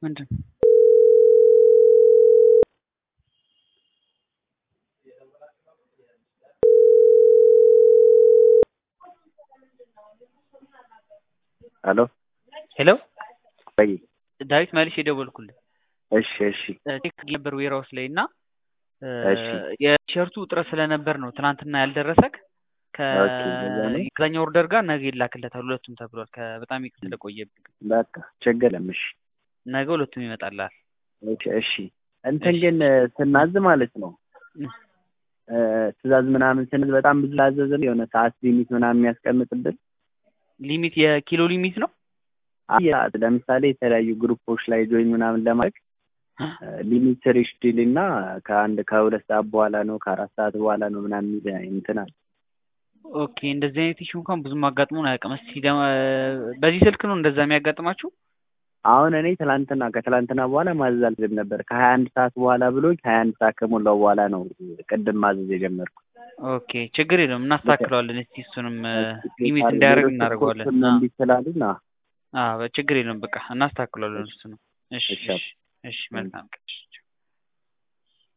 ምንድን ሄሎ ሄሎ ወይ ዳዊት መልሼ የደወልኩልህ እሺ እሺ ቼክ ነበር ዌራውስ ላይ እና እሺ የቲሸርቱ እጥረት ስለነበር ነው ትናንትና ያልደረሰክ ኦኬ፣ እንደዛ ነው። ከዛኛው ኦርደር ጋር ነገ ይላክለታል ሁለቱም ተብሏል። ከ- በጣም ይቅር ስለቆየብኝ በቃ ችግር የለም። እሺ ነገ ሁለቱም ይመጣልሃል። ኦኬ፣ እሺ እንትን እሺ። ግን ስናዝ ማለት ነው እ። እ፣ ትእዛዝ ምናምን ስንዝ በጣም ብዙ ላዘዝን የሆነ ሰዓት ሊሚት ምናምን የሚያስቀምጥብን ሊሚት የኪሎ ሊሚት ነው። አይ፣ ለምሳሌ የተለያዩ ግሩፖች ላይ ጆይን ምናምን ለማድረግ ሊሚት ሪሽዲል እና ከአንድ ከሁለት ሰዓት በኋላ ነው ከአራት ሰዓት በኋላ ነው ምናምን የሚል እንትን አለ። ኦኬ እንደዚህ አይነት ኢሹ እንኳን ብዙም አጋጥሞን አያውቅም። እስኪ ደግሞ በዚህ ስልክ ነው እንደዛ የሚያጋጥማችሁ? አሁን እኔ ትላንትና ከትላንትና በኋላ ማዘዝ አልችልም ነበር ከሀያ አንድ ሰዓት በኋላ ብሎኝ ሀያ አንድ ሰዓት ከሞላው በኋላ ነው ቅድም ማዘዝ የጀመርኩት። ኦኬ ችግር የለውም እናስተካክለዋለን። እስቲ እሱንም ሊሚት እንዲያደርግ እናደርገዋለን። ሌሎች አ- እምቢ ስላሉን አዎ። አዎ ችግር የለውም በቃ እናስተካክለዋለን። እሱ ነው። እሺ እሺ። እሺ እሺ መልካም ቀን።